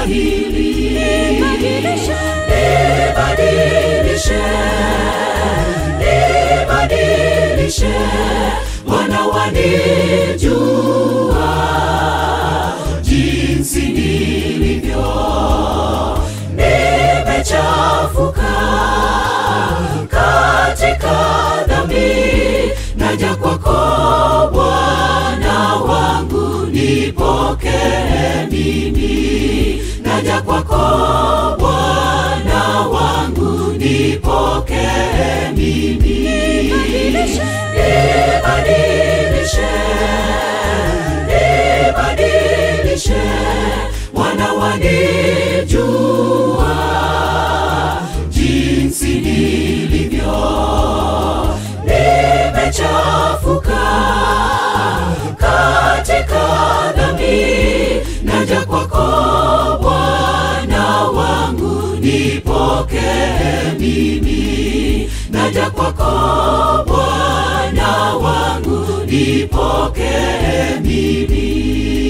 hili libadilishe libadilishe wana wanijua jinsi nilivyo nimechafuka katika dhambi naja kwako bwana wangu nipokee mimi naja kwako bwana wangu nipokee mimi libadilishe libadilishe wana wanijua jinsi nilivyo nimechafuka katika dhambi naja kwako bwana wangu nipokee mimi naja kwako bwana wangu nipokee mimi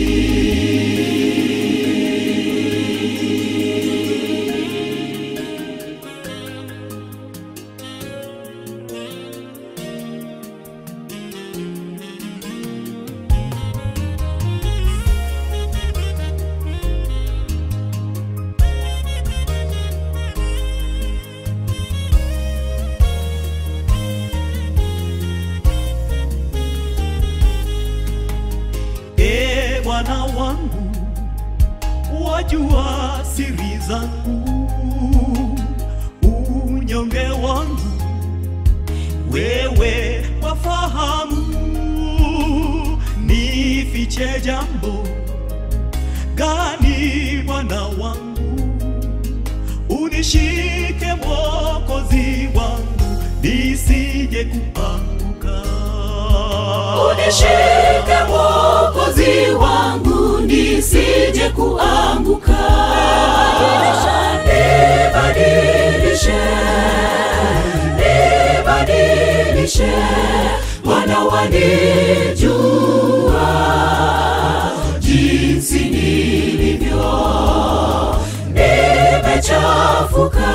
e Bwana wangu, wajua siri zangu, unyonge wangu wewe wafahamu, nifiche jambo gani Bwana wangu, unishike Mwokozi wangu, nisije kuanguka unishike mwokozi wangu nisije kuanguka libadilishe libadilishe wana wanijua jinsi nilivyo nimechafuka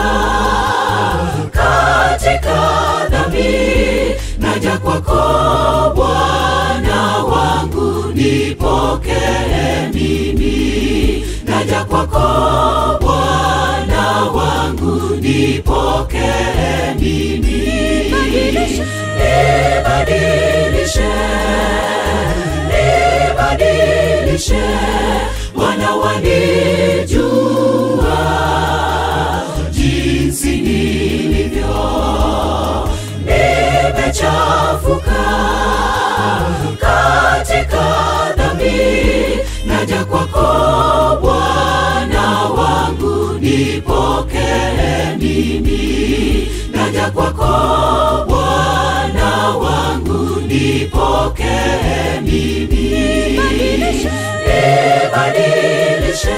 katika dhambi naja kwako bwana wangu nipokee mimi naja kwako bwana wangu nipokee mimi libadilishe libadilishe wana wanijua jinsi nilivyo nimechafuka katika dhambi naja kwako bwana wangu nipokee mimi naja kwako bwana wangu nipokee mimi libadilishe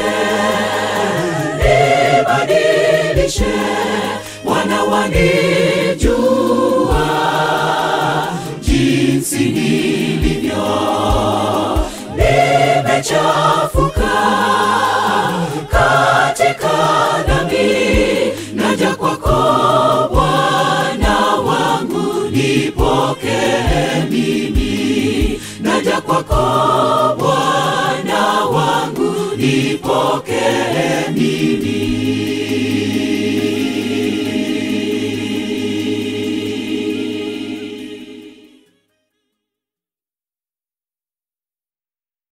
libadilishe wana wanijua jinsi nilivyo nimechafuka katika dhambi naja kwako bwana wangu nipokee mimi naja kwako bwana wangu nipokee mimi